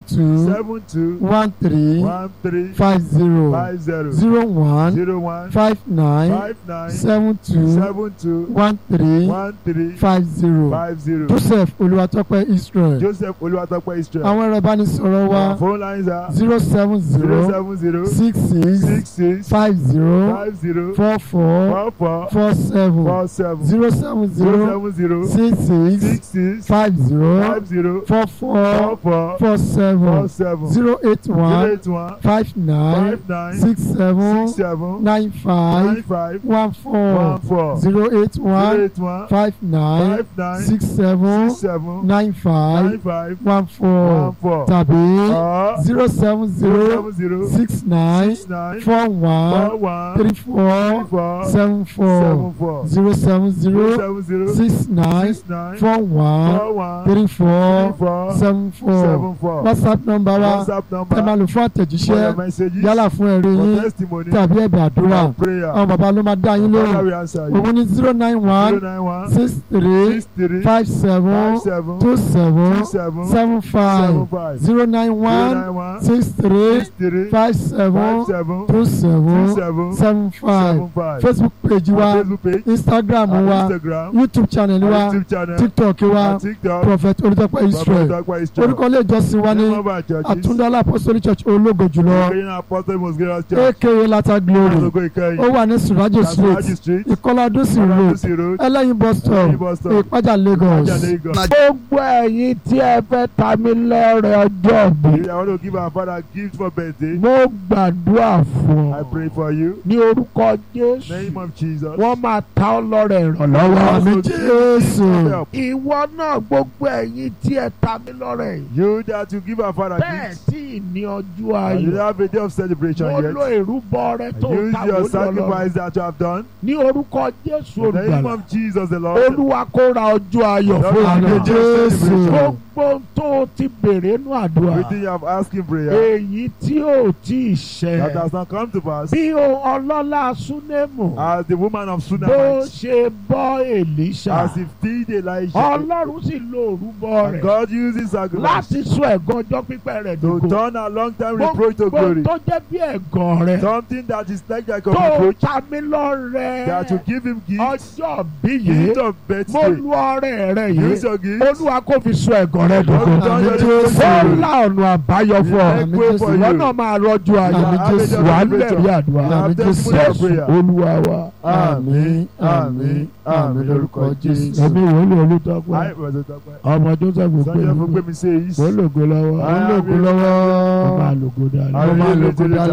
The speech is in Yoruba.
two seven two one three one three five zero five zero zero one zero one five nine five nine seven two seven two one three one three five zero five zero joseph olúwatópẹ́ israel Joseph Olúwatópẹ́ Israel. àwọn ẹ̀rọ ìbánisọ̀rọ̀ wa Our phone lines are zero seven zero zero seven zero six six six six five zero five zero four four four four four seven four seven zero seven zero zero seven zero six six six six five zero five zero four four four four four seven four seven zero eight zero one eight one five nine five nine six seven six seven nine nine five five one one four four zero eight zero one eight one five nine five nine six seven six seven nine five nine five one one four four tàbí or zero seven zero zero seven zero six nine six nine four four one one three three four four seven seven four four zero seven zero zero seven zero six nine six nine four one four one three three four four seven four seven four whatsapp number wa whatsapp ẹ máa number lò fún for your àtẹ̀jíṣẹ́ messages yálà fún ẹ̀rí for yín testimony tàbí ẹ̀bẹ̀ àdúrà for prayer àwọn bàbá ló máa dá yín Father lóhùn we answer you òun ní zero nine zero one nine one six three six three five seven five seven two seven two seven seven seven five five zero nine zero one nine one six three six three five five seven seven two two seven seven seven five seven five facebook page wa our Facebook page instagram our wa Instagram youtube channel our wa YouTube channel tiktok wa our TikTok prophet olùtọ́pẹ́ israel Dr. Israel orúkọ ilé ìjọsìn wa ní name of our churches àtúndọ́lá apostolic church ológo jùlọ Ukrainian Apostle Most Glorious Church aka lata glory Asogo Ikeyin ó wà ní surajo street Kasaraji Street ìkọlá dùsìn road Aladusi Road ẹlẹ́yin bus stop Ẹlẹ́yin bus stop ìpájà lagos. Ajah Lagos. gbogbo ẹ̀yin tí ẹ fẹ́ ta mí lọ́rẹ̀ ọjọ́ bí I want to give our father a gift for birthday mo gbàdúrà fún I ọ pray for you ní orúkọ jésù name of Jesus wọ́n máa ta ọ́ lọ́rẹ̀ ìrànlọ́wọ́ Also mi give jésù. gift of help. ìwọ náà gbogbo ẹ̀yin tí ẹ ta mí lọ́rẹ̀ yìí You that you give our father bẹ́ẹ̀ gifts tí ì ní ọjọ́ and you don't ayọ̀ have a day of celebration mo lo yet ìrúbọ rẹ tó use ta your wọlé ọlọ́run sacrifice that you have done ní orúkọ jésù in the name olùgbàlà of Jesus the Lord olúwa kó ra ọjọ́ ayọ̀ Lord, fún we àná give you jésù celebration. gbogbo tó o ti béèrè nínú àdúrà everything you have asked in prayer èyí tí ò tí ì that ṣẹ has not come to pass bí o ọlọ́lá súnémù as the woman of bó Sunamite ṣe bọ́ èlíṣà as he feed Elijah ọlọ́run sì lo òrúbọ and rẹ̀ God uses sacrifice láti sọ ẹ̀gàn ọjọ́ pípẹ́ rẹ̀ to dògo turn a long time reproach to gbogbo glory tó jẹ́ bí ẹ̀gàn rẹ̀ something that is like like a tó reproach ta mí lọ́rẹ̀ that you give him gift ọjọ́ bí yìí gift of mo birthday lu ọrẹ rẹ use yìí your gift olúwa kò fi sọ ẹ̀gàn rẹ dògo Lord, turn your reproach to ó glory. la ọ̀nà àbáyọ fún ọ Make way for ìwọ you. náà máa rọ́jú ayọ̀ Àmín Jésù. wà á lẹ̀rí You àdúrà have testimony of prayer. olúwa wa Àmín, àmín, àmín lórúkọ Jésù. ẹ̀mí wòlíì olùtọ́pẹ́ Ayé ìwọ̀sẹ̀ tọ́pẹ́. ọmọ joseph Sọ́jọ́ fún gbẹ̀mí pé mi ṣe èyí. wọ́n lògo lọ́wọ́ Àmín. wọ́n máa lògo dáadáa Àmín. wọ́n máa lògo dáadáa.